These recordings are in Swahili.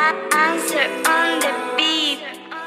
Answer on the beat.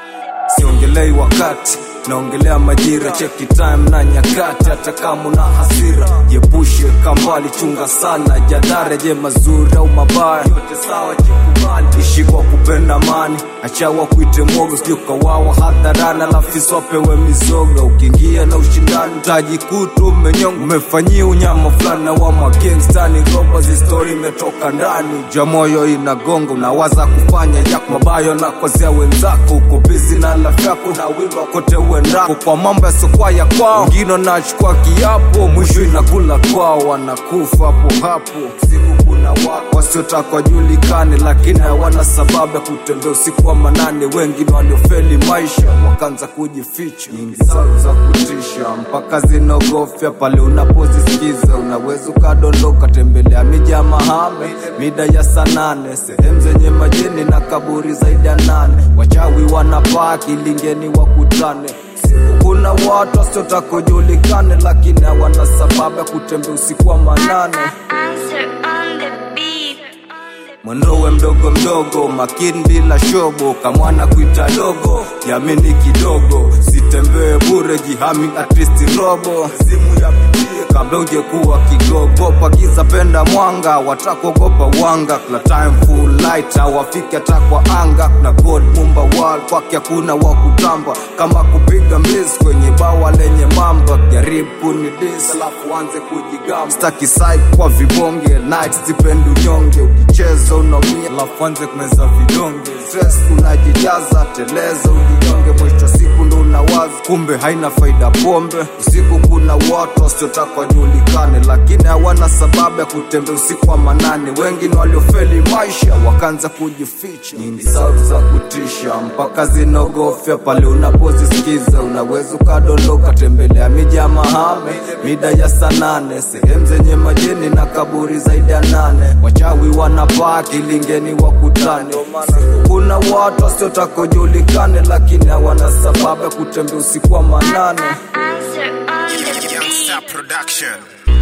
siongelei wakati naongelea majira cheki time na nyakati hata kama una hasira jepushe kambali chunga sana jadhara je mazuri au mabaya yote sawa jikubali ishi kwa kupenda mani achawa kuite mwogo sijukawawa hadharani alafisi wapewe mizoga ukiingia na ushindani tajikutu umenyonga umefanyia unyama fulani na wa magengstani roba zistori imetoka ndani jamoyo inagonga unawaza kufanya yako mabayo na kwazia wenzako uko bizi na lafi yako na wimba kote uendako kwa mambo yasiokuwa ya kwao wengine wanachukua kiapo mwisho inakula kwao wanakufa hapo hapo siku kuna watu wasiotaka julikane lakini hawana sababu ya kutembea usiku wa manane wengine waliofeli maisha wakaanza kujificha nyingi sana za kutisha mpaka zinogofya pale unapozisikiza unaweza ukadondoka tembelea miji ya mahame mida ya saa nane sehemu zenye majeni na kaburi zaidi ya nane wachawi wanapaa kilingeni wakutane Siku kuna watu wasiotaka kujulikane lakini hawana sababu ya kutembea usiku wa manane Answer on the beat. mwendowe mdogo mdogo makini bila shobo kamwana kuita dogo yamini kidogo sitembee bure jihami atristi robo simu ya bibie kabla uje kuwa kigogo pakiza penda mwanga watakuogopa wanga kila time full light hawafiki hata kwa anga na god mumba wal kwake hakuna wa kutamba kama kupiga mbizi kwenye bawa lenye mamba jaribu kunidis alafu anze kujigamba staki side kwa vibonge night sipendi unyonge ukicheza unaumia alafu anze kumeza vidonge stress unajijaza teleza ujinyonge mwisho siku ndo unawaza kumbe haina faida pombe usiku kuna watu wasiotaka wajulikane lakini hawana sababu ya kutembea usiku wa manane wengine waliofeli maisha wakaanza kujificha nyingi sauti za kutisha mpaka zinogofya pale unapozisikiza unaweza ukadondoka tembelea miji ya mahame mida ya saa nane sehemu zenye majeni na kaburi zaidi ya nane wachawi wanapaa kilingeni wakutane kuna watu wasiotaka kujulikane lakini hawana sababu ya kutembea usiku wa manane Answer on the beat. Youngster Production.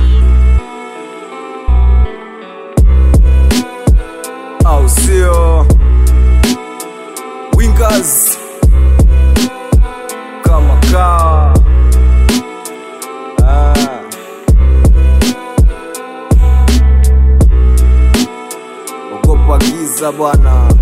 au sio wingers kama kaa ah. ogopa giza bwana